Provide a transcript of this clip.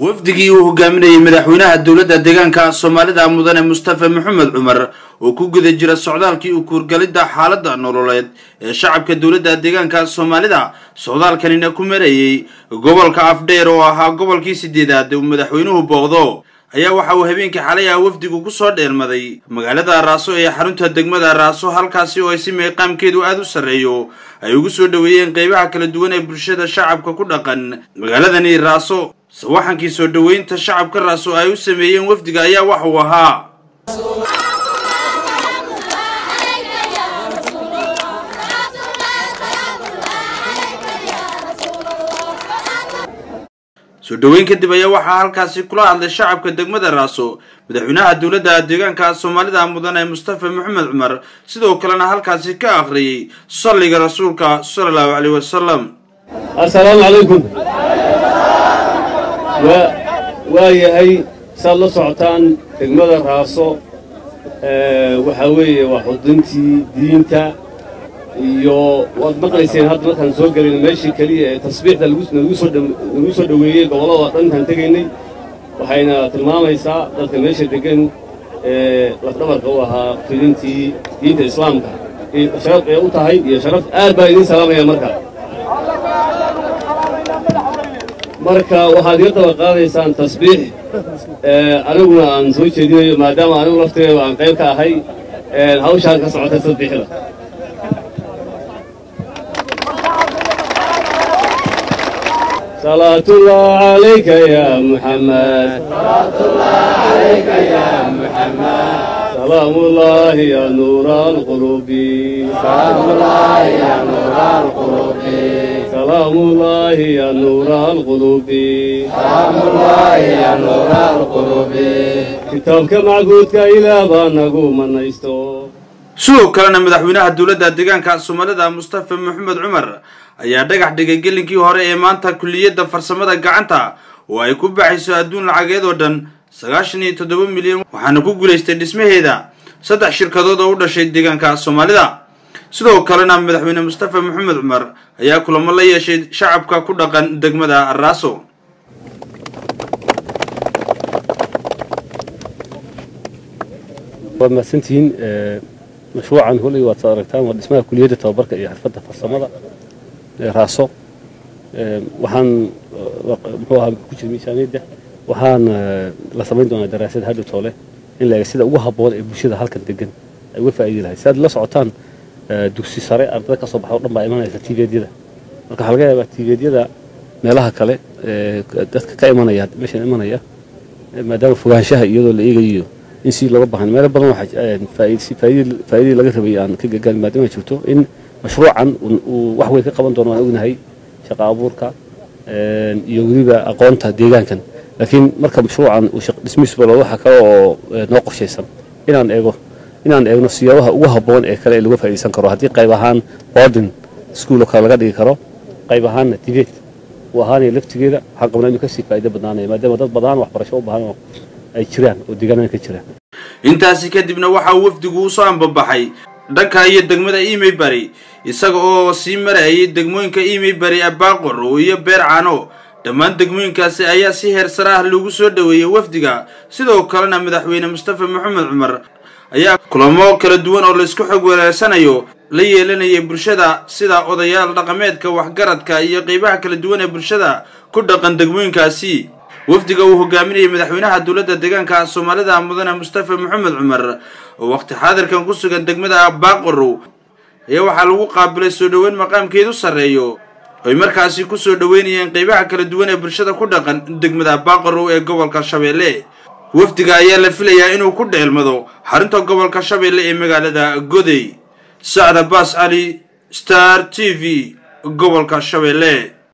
wafdigii uu hogaaminayay madaxweynaha dowladda deegaanka soomaalida mudane mustafa maxamed cumar oo ku guda jira socdaalkii u kuurgalidda xaaladda nololeed ee shacabka dowladda deegaanka soomaalida socdaalkanina ku marayay gobolka afdheer oo ahaa gobolkii sideedaad uu madaxweynuhu booqdo ayaa waxa uu habeenkii xalay ah wafdigu ku soo dheelmaday magaalada raaso ee xarunta degmada raaso halkaasi oo ay si meeqaamkeedu aada u sarreeyo ay ugu soo dhoweeyeen qeybaha kala duwan ee bulshada shacabka ku dhaqan magaaladani raaso sawaxankii soo dhoweynta shacabka raaso ay u sameeyeen wafdiga ayaa wax uu ahaa soo dhoweyn kadib ayaa waxaa halkaasi kula hadlay shacabka degmada raaso madaxweynaha dowladda deegaanka soomaalida mudane mustafa maxamed cumar sidoo kalena halkaasi ka akhriyey salliga rasuulka sala allahu caleyh wasalam assalaamu calaykum waa yahay saad la socotaan degmada raaso waxaa weeye waa xuduntii diinta iyo waad maqlayseen hadda markaan soo gelayna meeshii keliya ee tasbiixda nagu soo dhoweeyey gobollada dhankaan tegaynay waxayna tilmaamaysaa dadka meesha deggan ee lafdhabarka u ahaa fidintii diinta islaamka sharaf ee u tahay iyo sharaf aad baa idiin salaamaya markaa marka waxaad iga daba qaadaysaan tasbiix aniguna aan soo jeedinayo maadaama anigu lafteeda aan qayb ka ahay hawshaan ka socota tasbiixda صلاة الله عليك يا محمد صلاة الله عليك يا محمد سلام الله يا نور القلوب سلام الله يا نور القلوب سلام الله يا نور القلوب سلام الله يا نور القلوب كتابك معقودك إلى بانقو من يستو sidoo kalena madaxweynaha dowladda deegaanka soomaalida mustafa maxamed cumar ayaa dhagax dhigay gelinkii hore ee maanta kulliyadda farsamada gacanta oo ay ku baxayso adduun lacageed oo dhan sagaashan iyo toddoba milyan waxaana ku guulaystay dhismaheeda saddex shirkadood oo u dhashay deegaanka soomaalida sidoo kalena madaxweyne mustafa maxamed cumar ayaa kulamo la yeeshay shacabka ku dhaqan degmada raaso waad mahadsantihiin mashruucan holley waad soo aragtaan waa dhismaha kuliyadda tababarka iyo xirfadda farsamada raaso waxaan muxuu ahaa ku jira miisaaniyadda waxaan la samayn doonaa daraasad hadhow toole in la eega sida ugu habboon ee bulshada halkan degan ay uga faa'iidi lahay si aad la socotaan dugsi sare ardada ka soo baxa o dhan baa imanaysa tiiveedyada marka waxaa laga yaabaa tiiveedyada meelaha kale dadka ka imanaya meeshan imanaya maadaama fogaanshaha iyadoo la eegayo in si looga bahan meelo badan faa'iidii laga rabay aan ka gagaan maadaama jirto in mashruucan uu wax weyn ka qaban doono waan ognahay shaqa abuurka iyo weliba aqoonta deegaankan laakiin marka mashruucan uu dhismihiisu balo waxa kale oo noo qorshaysan inaan eego inaan eegno siyaabaha ugu habboon ee kale ee laga faa'iidaysan karo haddii qayb ahaan boarding school oo kale laga dhigi karo qayb ahaanna dibate uu ahaanaya laftigeeda waxaan qabnaa inuu kasii faa'iido badnaanaya maadaama dad badan waxbarasho u baahan oo ay jiraan oo deegaanada ka jiraan intaasi kadibna waxa uu wafdigu usoo ambabaxay dhanka iyo degmada imey bari isaga oo sii marayay degmooyinka imey bari abaaqor iyo beer cano dhammaan degmooyinkaasi ayaa si heer sare ah loogu soo dhoweeyey wafdiga sidoo kalena madaxweyne mustafa maxamed cumar ayaa kulamo kala duwan oo laysku xog waleersanayo la yeelanayay bulshada sida odayaal dhaqameedka waxgaradka iyo qeybaha kala duwan ee bulshada ku dhaqan degmooyinkaasi wafdiga uu hogaaminayay madaxweynaha dowladda deegaanka soomaalida mudane mustafa maxamed cumar oo waqti xaadirkan ku sugan degmada baaqorow ayaa waxaa lagu qaabilay soo dhoweyn maqaamkeedu sarreeyo oy markaasi ku soo dhoweynayeen qeybaha kala duwan ee bulshada ku dhaqan degmada baaqorow ee gobolka shabeelle wafdiga ayaa la filayaa inuu ku dheelmado xarunta gobolka shabeelle ee magaalada godey sacda baas cali star t v gobolka shabeelle